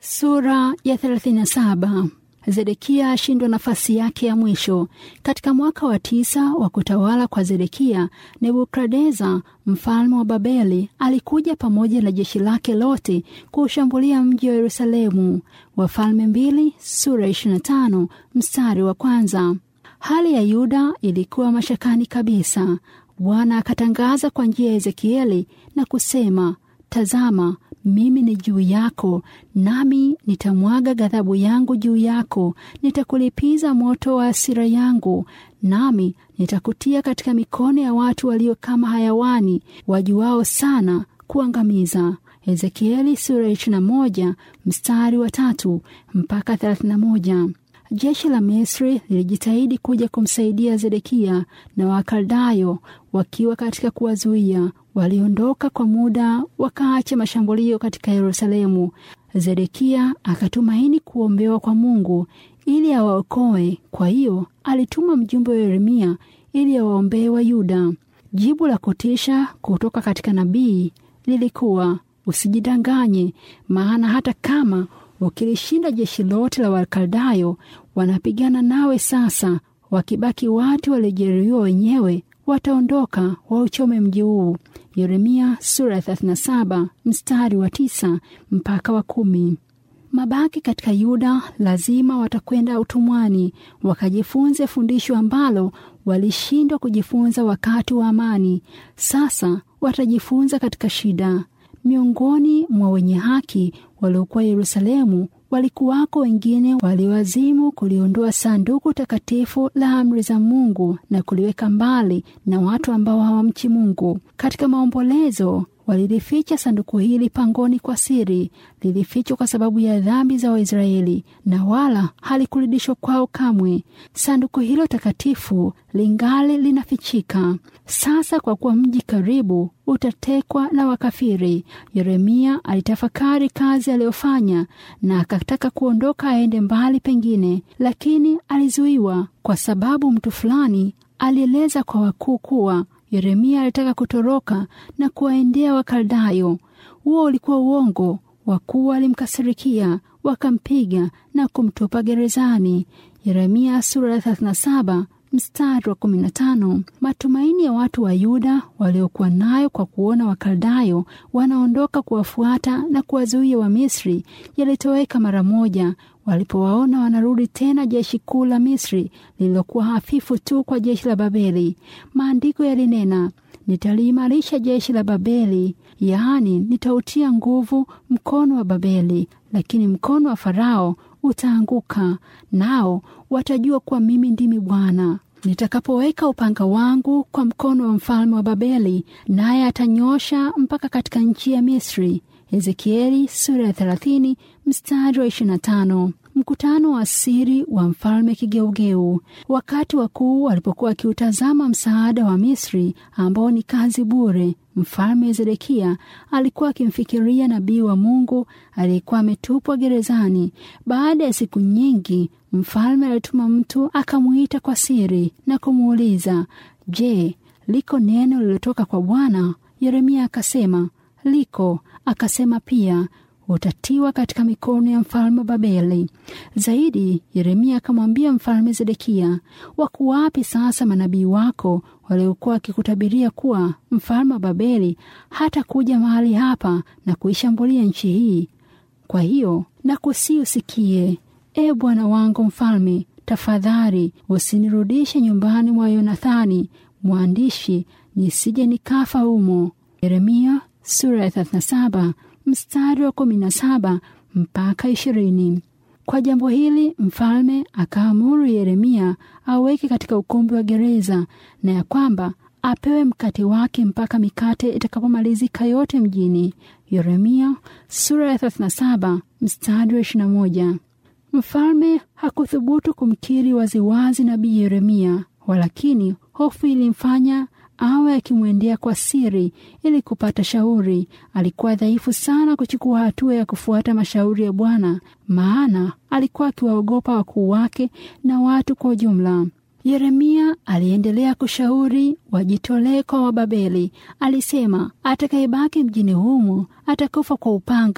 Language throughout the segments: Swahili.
Sura ya 37. Zedekia ashindwa nafasi yake ya mwisho. Katika mwaka wa tisa wa kutawala kwa Zedekia, Nebukadneza mfalme wa Babeli alikuja pamoja na jeshi lake lote kuushambulia mji wa Yerusalemu. Wafalme mbili sura 25 mstari wa kwanza. Hali ya Yuda ilikuwa mashakani kabisa. Bwana akatangaza kwa njia ya Ezekieli na kusema, tazama mimi ni juu yako, nami nitamwaga ghadhabu yangu juu yako, nitakulipiza moto wa hasira yangu, nami nitakutia katika mikono ya watu walio kama hayawani, wajuao sana kuangamiza. Ezekieli sura ya 21 mstari wa tatu mpaka 31. Jeshi la Misri lilijitahidi kuja kumsaidia Zedekia na Wakaldayo wakiwa katika kuwazuia. Waliondoka kwa muda, wakaacha mashambulio katika Yerusalemu. Zedekia akatumaini kuombewa kwa Mungu ili awaokoe. Kwa hiyo alituma mjumbe wa Yeremia ili awaombee wa Yuda. Jibu la kutisha kutoka katika nabii lilikuwa usijidanganye, maana hata kama ukilishinda jeshi lote la Wakaldayo, wanapigana nawe sasa. Wakibaki watu waliojeruhiwa wenyewe, wataondoka wauchome mji huu. Yeremia sura ya 37 mstari wa tisa mpaka wa kumi. Mabaki katika Yuda lazima watakwenda utumwani wakajifunze fundisho ambalo walishindwa kujifunza wakati wa amani. Sasa watajifunza katika shida. Miongoni mwa wenye haki waliokuwa Yerusalemu walikuwako wengine walioazimu kuliondoa sanduku takatifu la amri za Mungu na kuliweka mbali na watu ambao hawamchi Mungu. Katika maombolezo walilificha sanduku hili pangoni kwa siri. Lilifichwa kwa sababu ya dhambi za Waisraeli na wala halikurudishwa kwao kamwe. Sanduku hilo takatifu lingali linafichika sasa, kwa kuwa mji karibu utatekwa na wakafiri. Yeremia alitafakari kazi aliyofanya na akataka kuondoka aende mbali pengine, lakini alizuiwa kwa sababu mtu fulani alieleza kwa wakuu kuwa Yeremia alitaka kutoroka na kuwaendea Wakaldayo. Huo ulikuwa uongo. Wakuu walimkasirikia, wakampiga na kumtupa gerezani. Yeremia sura ya 37 mstari wa 15. Matumaini ya watu wa Yuda waliokuwa nayo kwa kuona Wakaldayo wanaondoka kuwafuata na kuwazuia Wamisri yalitoweka mara moja walipowaona wanarudi tena jeshi kuu la Misri lililokuwa hafifu tu kwa jeshi la Babeli. Maandiko yalinena, nitaliimarisha jeshi la Babeli, yaani nitautia nguvu mkono wa Babeli, lakini mkono wa Farao utaanguka, nao watajua kuwa mimi ndimi Bwana nitakapoweka upanga wangu kwa mkono wa mfalme wa Babeli, naye atanyosha mpaka katika nchi ya Misri. Ezekieli sura ya 30 mstari wa 25. Mkutano wa siri wa mfalme kigeugeu. Wakati wakuu walipokuwa wakiutazama msaada wa Misri ambao ni kazi bure, mfalme Zedekia alikuwa akimfikiria nabii wa Mungu aliyekuwa ametupwa gerezani. Baada ya siku nyingi, mfalme alituma mtu akamwita kwa siri na kumuuliza, Je, liko neno lililotoka kwa Bwana? Yeremia akasema, liko. Akasema pia utatiwa katika mikono ya mfalme wa Babeli. Zaidi, Yeremia akamwambia mfalme Zedekia, wako wapi sasa manabii wako waliokuwa wakikutabiria kuwa mfalme wa Babeli hata kuja mahali hapa na kuishambulia nchi hii? Kwa hiyo nakusii usikie, e bwana wangu mfalme, tafadhali usinirudishe nyumbani mwa Yonathani mwandishi, nisije nikafa humo. Yeremia sura ya 37 mstari wa 17 mpaka 20. Kwa jambo hili mfalme akaamuru Yeremia aweke katika ukumbi wa gereza na ya kwamba apewe mkate wake mpaka mikate itakapomalizika yote mjini. Yeremia sura ya 37 mstari wa 21. Mfalme hakuthubutu kumkiri waziwazi nabii Yeremia, walakini hofu ilimfanya awe akimwendea kwa siri ili kupata shauri. Alikuwa dhaifu sana kuchukua hatua ya kufuata mashauri ya Bwana, maana alikuwa akiwaogopa wakuu wake na watu kwa ujumla. Yeremia aliendelea kushauri wajitolee kwa Wababeli. Alisema atakayebaki mjini humu atakufa kwa upanga,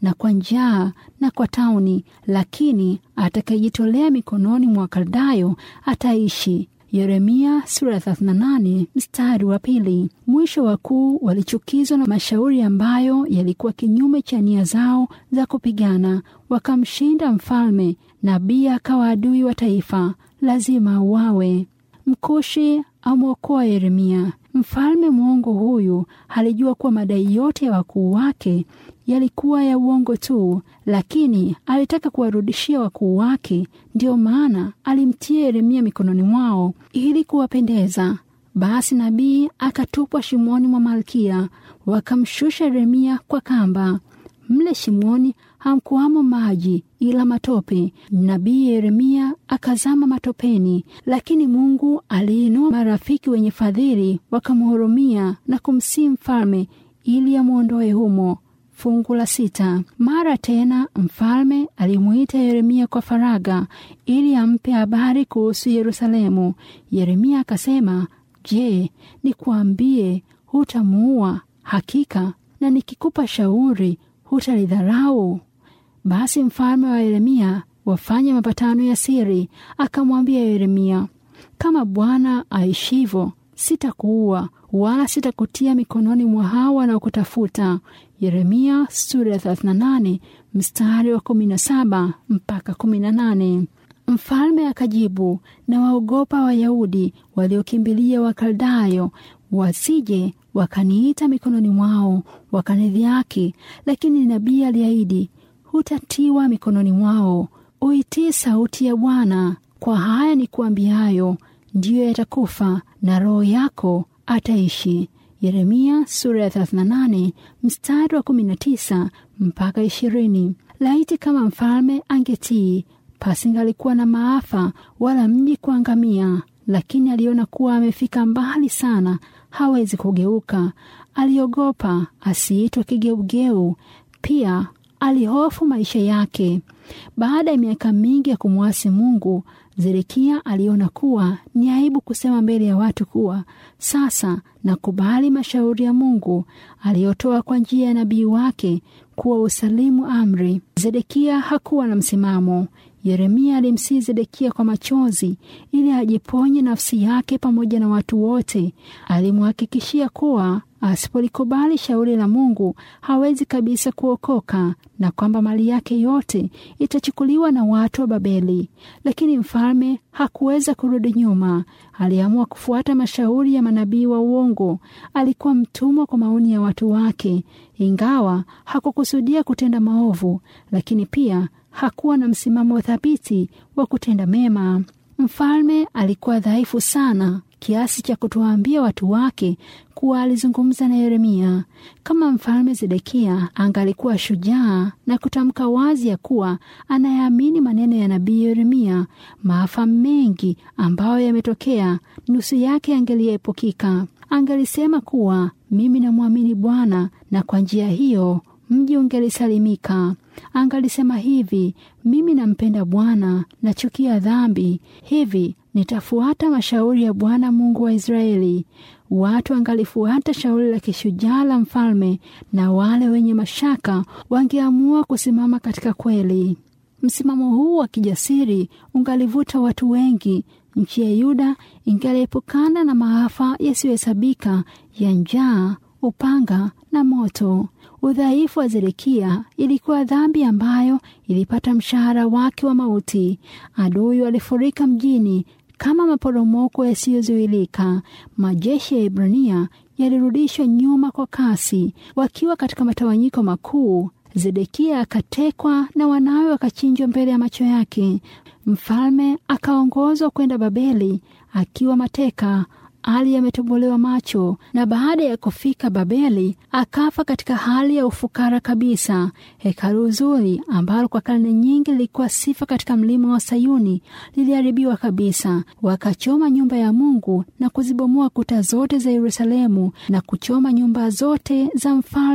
na kwa njaa na kwa tauni, lakini atakayejitolea mikononi mwa Wakaldayo ataishi. Yeremia sura ya 38 mstari wa pili. Mwisho wakuu walichukizwa na mashauri ambayo yalikuwa kinyume cha nia zao za kupigana, wakamshinda mfalme. Nabii akawa adui wa taifa, lazima auawe. Mkushi amwokoa Yeremia. Mfalme mwongo huyu alijua kuwa madai yote ya wakuu wake yalikuwa ya uongo tu, lakini alitaka kuwarudishia wakuu wake. Ndiyo maana alimtia Yeremia mikononi mwao ili kuwapendeza. Basi nabii akatupwa shimoni mwa malkia, wakamshusha Yeremia kwa kamba. Mle shimoni hamkuwamo maji ila matope. Nabii Yeremia akazama matopeni, lakini Mungu aliinua marafiki wenye fadhili, wakamhurumia na kumsihi mfalme ili amwondoe humo. Fungu la sita. Mara tena mfalme alimuita Yeremia kwa faraga ili ampe habari kuhusu Yerusalemu. Yeremia akasema, Je, nikuambie hutamuua? Hakika na nikikupa shauri hutalidharau? Basi mfalme wa Yeremia wafanye mapatano ya siri, akamwambia Yeremia, kama Bwana aishivyo, sitakuua wala sitakutia mikononi mwa hawa wanaokutafuta. Yeremia sura ya 38 mstari wa 17 mpaka 18. Mfalme akajibu, na waogopa Wayahudi waliokimbilia Wakaldayo, wasije wakaniita mikononi mwao wakanidhihaki. Lakini nabii aliahidi, hutatiwa mikononi mwao. Uitii sauti ya Bwana. Kwa haya ni kuambiayo, ndiyo yatakufa na roho yako ataishi. Yeremia sura ya 38 mstari wa 19 mpaka 20. Laiti kama mfalme angetii, pasingalikuwa na maafa wala mji kuangamia. Lakini aliona kuwa amefika mbali sana, hawezi kugeuka. Aliogopa asiitwe kigeugeu. Pia alihofu maisha yake. Baada ya miaka mingi ya kumwasi Mungu, Zedekia aliona kuwa ni aibu kusema mbele ya watu kuwa sasa nakubali mashauri ya Mungu aliyotoa kwa njia ya nabii wake kuwa usalimu amri. Zedekia hakuwa na msimamo. Yeremia alimsihi Zedekia kwa machozi ili ajiponye nafsi yake pamoja na watu wote. Alimhakikishia kuwa asipolikubali shauri la Mungu hawezi kabisa kuokoka na kwamba mali yake yote itachukuliwa na watu wa Babeli. Lakini mfalme hakuweza kurudi nyuma. Aliamua kufuata mashauri ya manabii wa uongo. Alikuwa mtumwa kwa maoni ya watu wake, ingawa hakukusudia kutenda maovu, lakini pia hakuwa na msimamo thabiti wa kutenda mema. Mfalme alikuwa dhaifu sana kiasi cha kutowaambia watu wake kuwa alizungumza na Yeremia. Kama mfalme Zedekia angalikuwa shujaa na kutamka wazi ya kuwa anayeamini maneno ya nabii Yeremia, maafa mengi ambayo yametokea nusu yake angeliepukika. Angalisema kuwa mimi namwamini Bwana, na kwa njia hiyo mji ungelisalimika. Angalisema hivi, mimi nampenda Bwana, nachukia dhambi, hivi nitafuata mashauri ya Bwana Mungu wa Israeli. Watu angalifuata shauri la kishujaa la mfalme, na wale wenye mashaka wangeamua kusimama katika kweli. Msimamo huu wa kijasiri ungalivuta watu wengi. Nchi ya Yuda ingaliepukana na maafa yasiyohesabika ya njaa, upanga na moto. Udhaifu wa Zedekia ilikuwa dhambi ambayo ilipata mshahara wake wa mauti. Adui walifurika mjini kama maporomoko yasiyozuilika. Majeshi ya Ibrania yalirudishwa nyuma kwa kasi, wakiwa katika matawanyiko makuu. Zedekia akatekwa na wanawe wakachinjwa mbele ya macho yake. Mfalme akaongozwa kwenda Babeli akiwa mateka hali yametobolewa macho, na baada ya kufika Babeli akafa katika hali ya ufukara kabisa. Hekalu zuri ambalo kwa karne nyingi lilikuwa sifa katika mlima wa Sayuni liliharibiwa kabisa. Wakachoma nyumba ya Mungu na kuzibomoa kuta zote za Yerusalemu na kuchoma nyumba zote za mfalme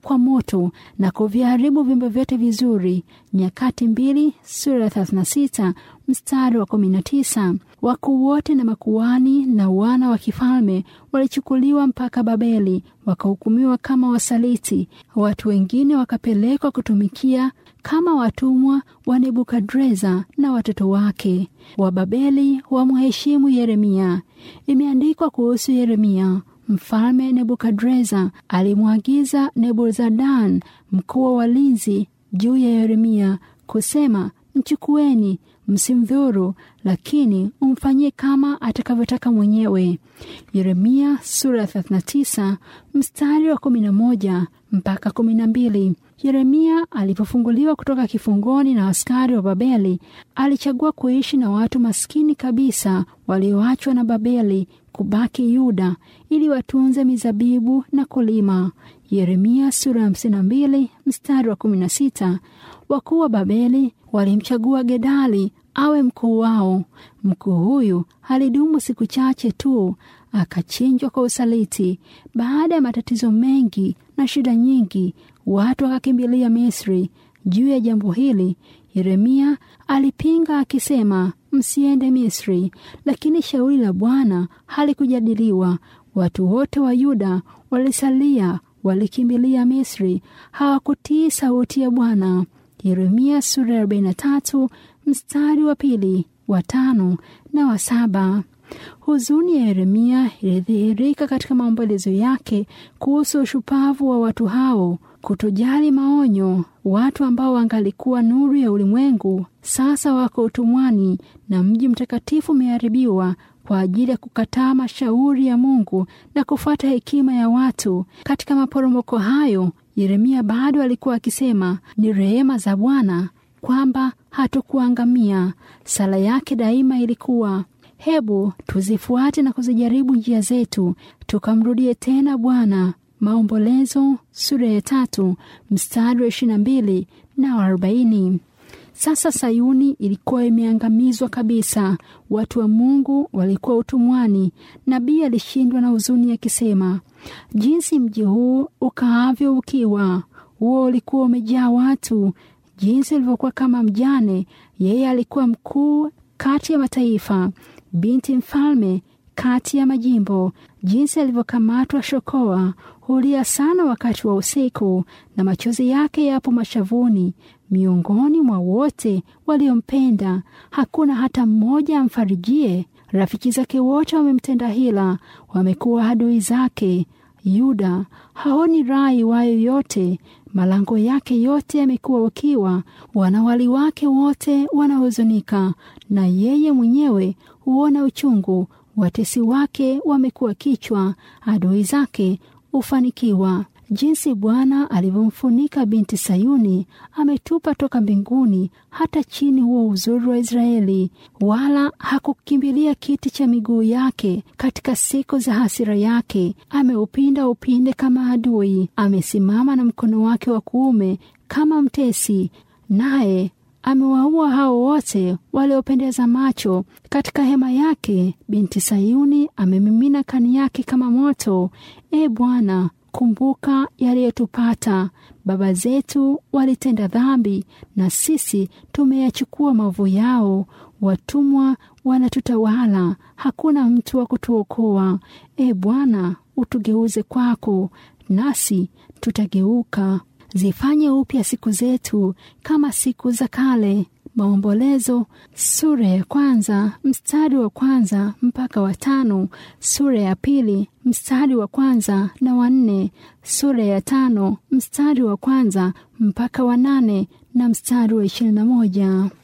kwa moto na kuviharibu vyombo vyote vizuri. Nyakati mbili sura ya 36 mstari wa 19. Wakuu wote na makuani na wana wa kifalme walichukuliwa mpaka Babeli, wakahukumiwa kama wasaliti. Watu wengine wakapelekwa kutumikia kama watumwa wa Nebukadreza na watoto wake. Wababeli wamheshimu Yeremia. Imeandikwa kuhusu Yeremia, mfalme Nebukadreza alimwagiza Nebuzaradan, mkuu wa walinzi, juu ya Yeremia kusema, mchukueni, msimdhuru, lakini umfanyie kama atakavyotaka mwenyewe. Yeremia sura ya 39 mstari wa 11 mpaka 12. Yeremia alipofunguliwa kutoka kifungoni na askari wa Babeli, alichagua kuishi na watu maskini kabisa walioachwa na Babeli kubaki Yuda ili watunze mizabibu na kulima. Yeremia sura ya 52 mstari wa 16. Wakuu wa Babeli walimchagua Gedali awe mkuu wao. Mkuu huyu alidumu siku chache tu, akachinjwa kwa usaliti. Baada ya matatizo mengi na shida nyingi, watu wakakimbilia Misri. Juu ya jambo hili Yeremia alipinga akisema, msiende Misri. Lakini shauri la Bwana halikujadiliwa. Watu wote wa Yuda walisalia, walikimbilia Misri, hawakutii sauti ya Bwana. Yeremia sura ya 43 mstari wa pili, wa tano na wa saba. Huzuni ya Yeremia ilidhihirika katika maombolezo yake kuhusu ushupavu wa watu hao, kutojali maonyo. Watu ambao wangalikuwa nuru ya ulimwengu sasa wako utumwani, na mji mtakatifu umeharibiwa kwa ajili ya kukataa mashauri ya Mungu na kufuata hekima ya watu. Katika maporomoko hayo, Yeremia bado alikuwa akisema, ni rehema za Bwana kwamba hatukuangamia. Sala yake daima ilikuwa hebu tuzifuate na kuzijaribu njia zetu, tukamrudie tena Bwana. Maombolezo sura ya tatu mstari wa ishirini na mbili na arobaini. Sasa Sayuni ilikuwa imeangamizwa kabisa, watu wa Mungu walikuwa utumwani. Nabii alishindwa na huzuni akisema, jinsi mji huu ukaavyo ukiwa! Huo ulikuwa umejaa watu, jinsi ulivyokuwa kama mjane. Yeye alikuwa mkuu kati ya mataifa, binti mfalme kati ya majimbo. Jinsi alivyokamatwa shokoa! Hulia sana wakati wa usiku, na machozi yake yapo mashavuni. Miongoni mwa wote waliompenda hakuna hata mmoja amfarijie. Rafiki zake wote wamemtenda hila, wamekuwa adui zake. Yuda haoni raha iwayo yote, malango yake yote yamekuwa ukiwa. Wanawali wake wote wanahuzunika, na yeye mwenyewe huona uchungu. Watesi wake wamekuwa kichwa, adui zake hufanikiwa. Jinsi Bwana alivyomfunika binti Sayuni, ametupa toka mbinguni hata chini huo uzuri wa Israeli, wala hakukimbilia kiti cha miguu yake katika siku za hasira yake. Ameupinda upinde kama adui, amesimama na mkono wake wa kuume kama mtesi, naye amewaua hao wote waliopendeza macho. Katika hema yake binti Sayuni amemimina kani yake kama moto. E Bwana, kumbuka yaliyotupata. Baba zetu walitenda dhambi, na sisi tumeyachukua maovu yao. Watumwa wanatutawala, hakuna mtu wa kutuokoa. E Bwana, utugeuze kwako, nasi tutageuka. Zifanye upya siku zetu kama siku za kale. Maombolezo sura ya kwanza mstari wa kwanza mpaka wa tano, sura ya pili mstari wa kwanza na wa nne, sura ya tano mstari wa kwanza mpaka wa nane na mstari wa ishirini na moja.